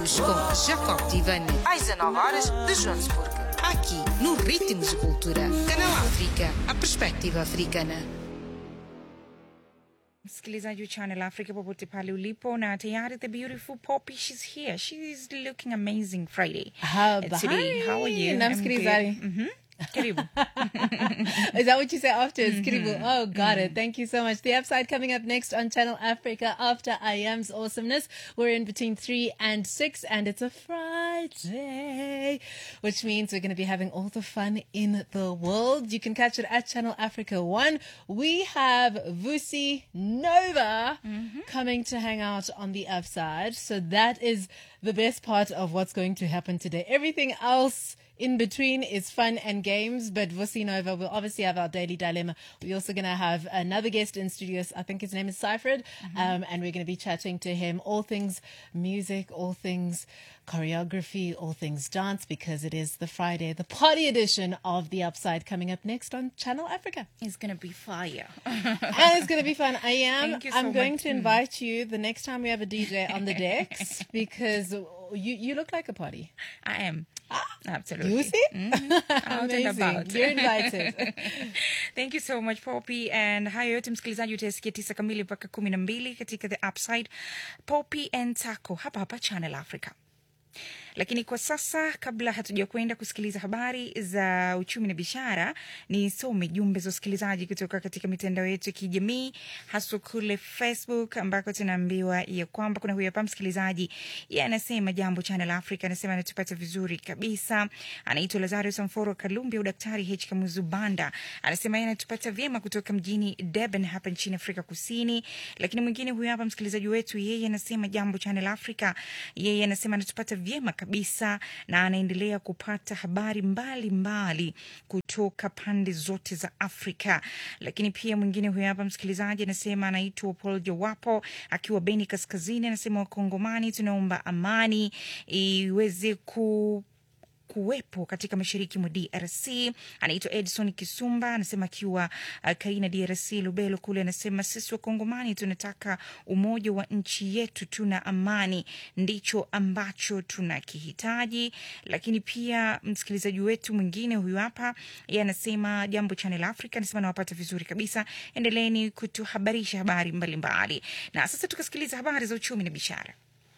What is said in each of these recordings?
com Jacob Tivani, às 19 horas de Joanesburgo. Aqui, no Ritmos de Cultura. Canal África, a perspectiva africana. msikilizaji wa channel africa popote pale ulipo na tayari the beautiful poppy she's here she's looking amazing friday Habari. Uh, today how are you Na I'm msikilizaji. good. Mhm. karibu Is that what you say after? Kiribu. Oh, got it. Thank you so much. The upside coming up next on Channel Africa after I am's awesomeness. We're in between three and six, and it's a Friday, which means we're going to be having all the fun in the world. You can catch it at Channel Africa One. We have Vusi Nova coming to hang out on the upside. So that is the best part of what's going to happen today. Everything else in between is fun and games, but Vusi Nova will obviously have our daily dilemma. We're also going to have another guest in studios. I think his name is Cyfred, um, and we're going to be chatting to him all things music, all things choreography, all things dance, because it is the Friday, the party edition of The Upside coming up next on Channel Africa. it's gonna be fire and it's going to be fun. I am. Thank you so I'm going much. to invite you the next time we have a DJ on the decks because you you look like a party. i am absolutely You see? Out and Amazing. about. You're invited. thank you so much poppy and hayo yote msikilizaji utasikia tisa kamili mpaka kumi na mbili katika the upside poppy and taco hapa hapa channel africa lakini kwa sasa kabla hatuja kwenda kusikiliza habari za uchumi na biashara nisome jumbe za usikilizaji kutoka katika mitandao yetu ya kijamii haswa kule facebook ambako tunaambiwa ya kwamba kuna huyu hapa msikilizaji ye anasema jambo channel africa anasema anatupata vizuri kabisa anaitwa lazarus mforo kalumbi au daktari h kamuzubanda anasema yeye anatupata vyema kutoka mjini Durban hapa nchini afrika kusini lakini mwingine huyu hapa msikilizaji wetu yeye anasema jambo channel africa yeye anasema anatupata vyema kabisa na anaendelea kupata habari mbalimbali mbali kutoka pande zote za afrika lakini pia mwingine huyu hapa msikilizaji anasema anaitwa paul jowapo akiwa beni kaskazini anasema wakongomani tunaomba amani iweze ku kuwepo katika mashariki mwa DRC. Anaitwa Edson Kisumba, anasema akiwa uh, Kaina DRC, Lubelo kule, anasema sisi Wakongomani tunataka umoja wa nchi yetu, tuna amani, ndicho ambacho tunakihitaji. Lakini pia msikilizaji wetu mwingine huyu hapa, yeye anasema jambo Channel Africa, anasema nawapata vizuri kabisa, endeleeni kutuhabarisha habari mbalimbali mbali. Na sasa tukasikiliza habari za uchumi na biashara.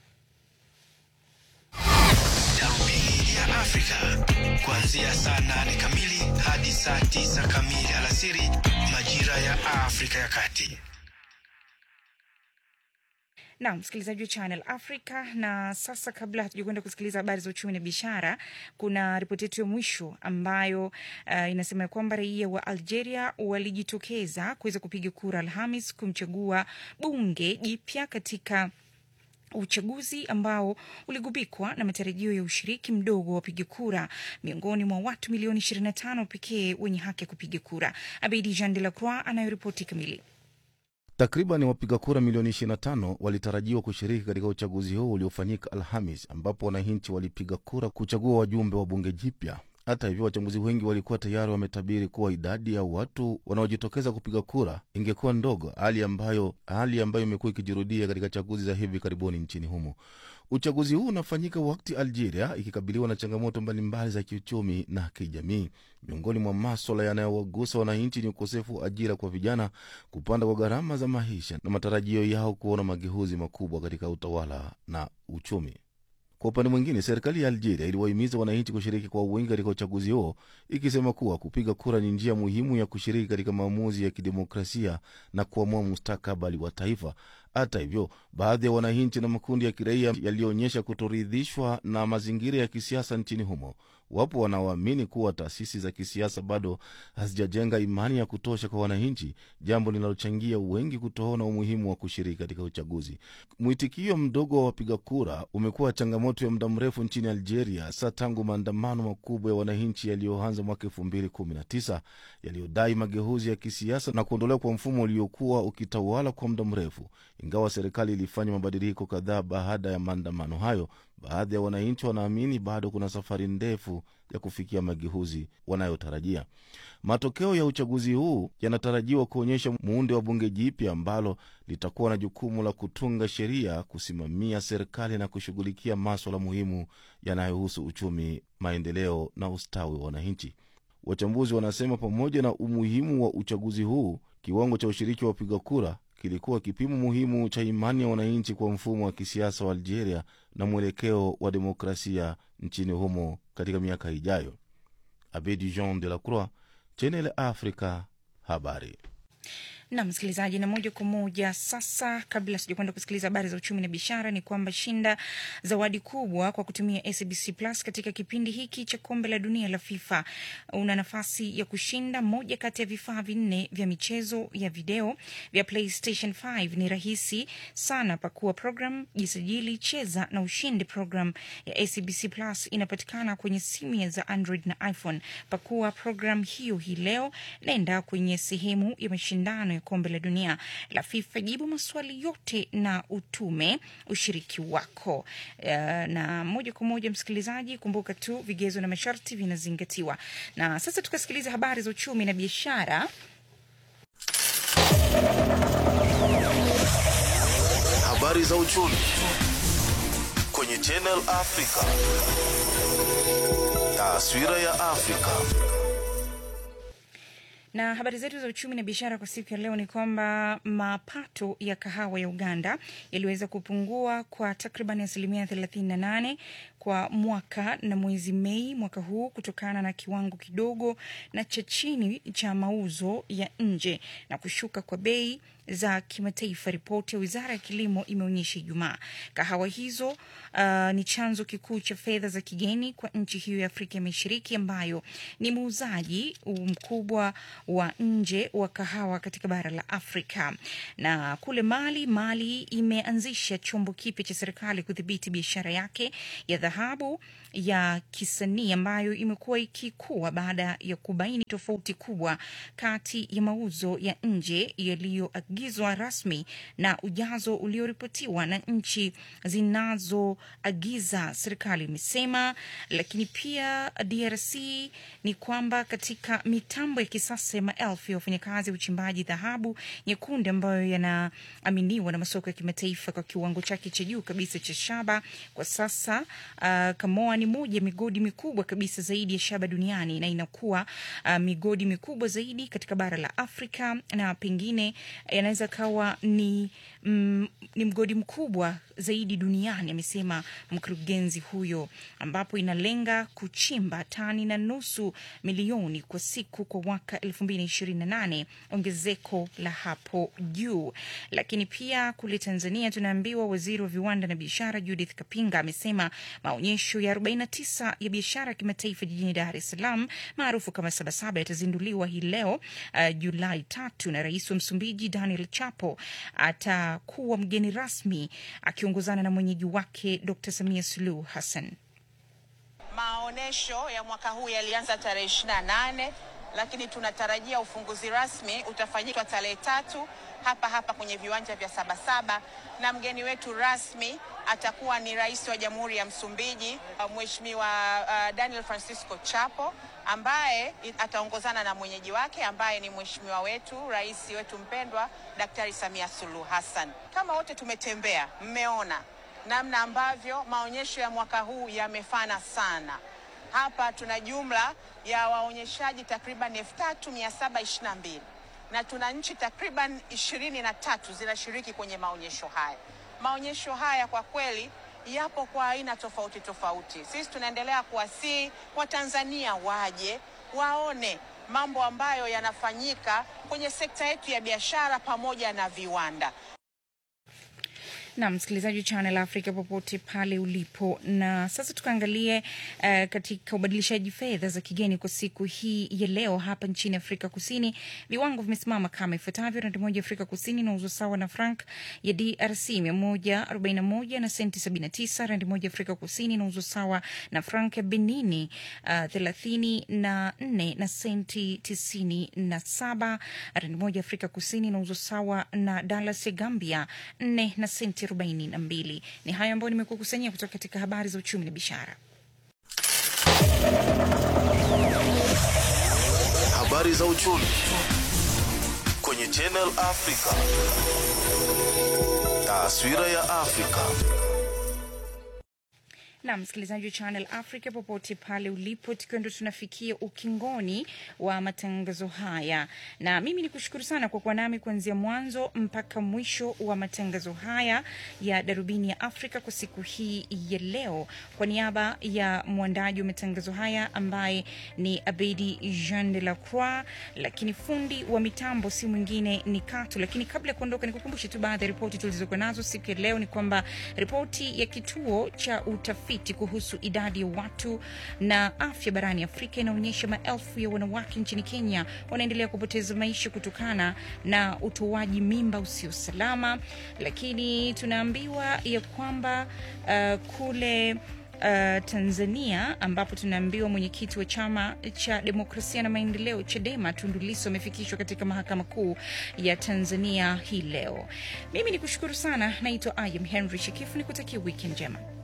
Darubini ya Afrika kuanzia saa nane kamili hadi saa tisa kamili alasiri majira ya Afrika ya Kati. na msikilizaji wa Channel Africa. Na sasa kabla hatujakwenda kusikiliza habari za uchumi na biashara, kuna ripoti yetu ya mwisho ambayo uh, inasema ya kwamba raia wa Algeria walijitokeza kuweza kupiga kura Alhamis kumchagua bunge jipya katika uchaguzi ambao uligubikwa na matarajio ya ushiriki mdogo wa wapiga kura miongoni mwa watu milioni 25 pekee wenye haki ya kupiga kura. Abedi Jean de la Croix anayoripoti kamili. Takriban wapiga kura milioni 25 walitarajiwa kushiriki katika uchaguzi huo uliofanyika Alhamis, ambapo wananchi walipiga kura kuchagua wajumbe wa bunge jipya. Hata hivyo, wachambuzi wengi walikuwa tayari wametabiri kuwa idadi ya watu wanaojitokeza kupiga kura ingekuwa ndogo, hali ambayo hali ambayo imekuwa ikijirudia katika chaguzi za hivi karibuni nchini humo. Uchaguzi huu unafanyika wakati Algeria ikikabiliwa na changamoto mbalimbali za kiuchumi na kijamii. Miongoni mwa maswala yanayowagusa wananchi ni ukosefu wa ajira kwa vijana, kupanda kwa gharama za maisha na matarajio yao kuona mageuzi makubwa katika utawala na uchumi. Kwa upande mwingine, serikali ya Algeria iliwahimiza wananchi kushiriki kwa wingi katika uchaguzi huo, ikisema kuwa kupiga kura ni njia muhimu ya kushiriki katika maamuzi ya kidemokrasia na kuamua mustakabali wa taifa. Hata hivyo, baadhi ya wananchi na makundi ya kiraia yaliyoonyesha kutoridhishwa na mazingira ya kisiasa nchini humo. Wapo wanaoamini kuwa taasisi za kisiasa bado hazijajenga imani ya kutosha kwa wananchi, jambo linalochangia wengi kutoona umuhimu wa kushiriki katika uchaguzi. Mwitikio mdogo wa wapiga kura umekuwa changamoto ya muda mrefu nchini Algeria, hasa tangu maandamano makubwa ya wananchi yaliyoanza mwaka elfu mbili kumi na tisa yaliyodai mageuzi ya kisiasa na kuondolewa kwa mfumo uliokuwa ukitawala kwa muda mrefu. Ingawa serikali ilifanya mabadiliko kadhaa baada ya maandamano hayo, baadhi ya wananchi wanaamini bado kuna safari ndefu ya kufikia mageuzi wanayotarajia. Matokeo ya uchaguzi huu yanatarajiwa kuonyesha muundo wa bunge jipya ambalo litakuwa na jukumu la kutunga sheria, kusimamia serikali na kushughulikia maswala muhimu yanayohusu uchumi, maendeleo na ustawi wa wananchi. Wachambuzi wanasema pamoja na umuhimu wa uchaguzi huu, kiwango cha ushiriki wa wapiga kura kilikuwa kipimo muhimu cha imani ya wananchi kwa mfumo wa kisiasa wa Algeria na mwelekeo wa demokrasia nchini humo katika miaka ijayo. Abedi Jean de la Croix, Channel Africa, habari na msikilizaji, na moja kwa moja sasa, kabla sijakwenda kusikiliza habari za uchumi na biashara, ni kwamba shinda zawadi kubwa kwa kutumia SABC Plus katika kipindi hiki cha kombe la dunia la FIFA. Una nafasi ya kushinda moja kati ya vifaa vinne vya michezo ya video vya PlayStation 5. Ni rahisi sana, pakua program, jisajili, cheza na ushindi. Program ya SABC Plus inapatikana kwenye simu za Android na iPhone. Pakua program hiyo hii leo, naenda kwenye sehemu ya mashindano ya kombe la dunia la FIFA, jibu maswali yote na utume ushiriki wako. Uh, na moja kwa moja msikilizaji, kumbuka tu vigezo na masharti vinazingatiwa. Na sasa tukasikiliza habari za uchumi na biashara. Habari za uchumi kwenye Channel Africa. Taswira ya Afrika. Na habari zetu za uchumi na biashara kwa siku ya leo ni kwamba mapato ya kahawa ya Uganda yaliweza kupungua kwa takriban asilimia 38 kwa mwaka na mwezi Mei mwaka huu kutokana na kiwango kidogo na cha chini cha mauzo ya nje na kushuka kwa bei za kimataifa. Ripoti ya wizara ya kilimo imeonyesha Ijumaa kahawa hizo uh, ni chanzo kikuu cha fedha za kigeni kwa nchi hiyo ya Afrika ya Mashariki ambayo ni muuzaji mkubwa wa nje wa kahawa katika bara la Afrika. Na kule Mali, Mali imeanzisha chombo kipya cha serikali kudhibiti biashara yake ya dhahabu ya kisanii ambayo imekuwa ikikua baada ya kubaini tofauti kubwa kati ya mauzo ya nje yaliyoagizwa rasmi na ujazo ulioripotiwa na nchi zinazoagiza, serikali imesema. Lakini pia DRC ni kwamba katika mitambo ya kisasa ya maelfu ya wafanyakazi wa uchimbaji dhahabu nyekundu ambayo yanaaminiwa na masoko ya kimataifa kwa kiwango chake cha juu kabisa cha shaba kwa sasa. Uh, Kamoa ni moja ya migodi mikubwa kabisa zaidi ya shaba duniani na inakuwa uh, migodi mikubwa zaidi katika bara la Afrika na pengine yanaweza kawa ni, mm, ni mgodi mkubwa zaidi duniani, amesema mkurugenzi huyo, ambapo inalenga kuchimba tani na nusu milioni kwa siku kwa mwaka 2028, ongezeko la hapo juu. Lakini pia kule Tanzania tunaambiwa waziri wa viwanda na biashara Judith Kapinga amesema maonyesho ya 49 ya biashara ya kimataifa jijini Dar es Salaam maarufu kama Sabasaba yatazinduliwa hii leo uh, Julai tatu na rais wa Msumbiji Daniel Chapo atakuwa mgeni rasmi akiongozana na mwenyeji wake Dr. Samia Suluhu Hassan. Maonesho ya mwaka huu yalianza tarehe 28 lakini tunatarajia ufunguzi rasmi utafanyika tarehe tatu hapa hapa kwenye viwanja vya Sabasaba, na mgeni wetu rasmi atakuwa ni rais wa Jamhuri ya Msumbiji Mheshimiwa uh, Daniel Francisco Chapo ambaye ataongozana na mwenyeji wake ambaye ni mheshimiwa wetu rais wetu mpendwa Daktari Samia Suluhu Hassan. Kama wote tumetembea, mmeona namna ambavyo maonyesho ya mwaka huu yamefana sana. Hapa tuna jumla ya waonyeshaji takriban 3722 na tuna nchi takriban ishirini na tatu zinashiriki kwenye maonyesho haya. Maonyesho haya kwa kweli yapo kwa aina tofauti tofauti. Sisi tunaendelea kuwasihi Watanzania waje waone mambo ambayo yanafanyika kwenye sekta yetu ya biashara pamoja na viwanda. na msikilizaji wa Channel Africa popote pale ulipo. Na sasa tukaangalie uh, katika ubadilishaji fedha za kigeni kwa siku hii ya leo hapa nchini Afrika Kusini, viwango vimesimama kama ifuatavyo: randi moja ya Afrika Kusini inauzwa sawa na frank ya DRC 141 na senti 79. Randi moja ya Afrika Kusini inauzwa sawa na frank ya Benini uh, 34 na senti 97. Randi moja ya Afrika Kusini inauzwa sawa na dalas ya Gambia 4 na senti 42. Ni hayo ambayo nimekukusanyia kutoka katika habari za uchumi na biashara. Habari za uchumi kwenye Channel Africa. Taswira ya Afrika. na msikilizaji wa Channel Africa popote pale ulipo, tukiwa ndo tunafikia ukingoni wa matangazo haya, na mimi ni kushukuru sana kwa kuwa nami kuanzia mwanzo mpaka mwisho wa matangazo haya ya Darubini ya Afrika kwa siku hii ya leo. Kwa niaba ya mwandaji wa matangazo haya ambaye ni Abedi Jean de la Croix, lakini fundi wa mitambo si mwingine ni Katu. Lakini kabla ya kuondoka, nikukumbushe tu baadhi ya ripoti tulizokuwa nazo siku ya leo. Ni kwamba ripoti ya kituo cha utafiti kuhusu idadi ya watu na afya barani Afrika inaonyesha maelfu ya wanawake nchini Kenya wanaendelea kupoteza maisha kutokana na utoaji mimba usio salama. Lakini tunaambiwa ya kwamba uh, kule Uh, Tanzania ambapo tunaambiwa mwenyekiti wa chama cha demokrasia na maendeleo Chadema Tundu Lissu amefikishwa katika mahakama kuu ya Tanzania hii leo. Mimi ni kushukuru sana, naitwa Ayam Henry Shekifu, nikutakia weekend njema.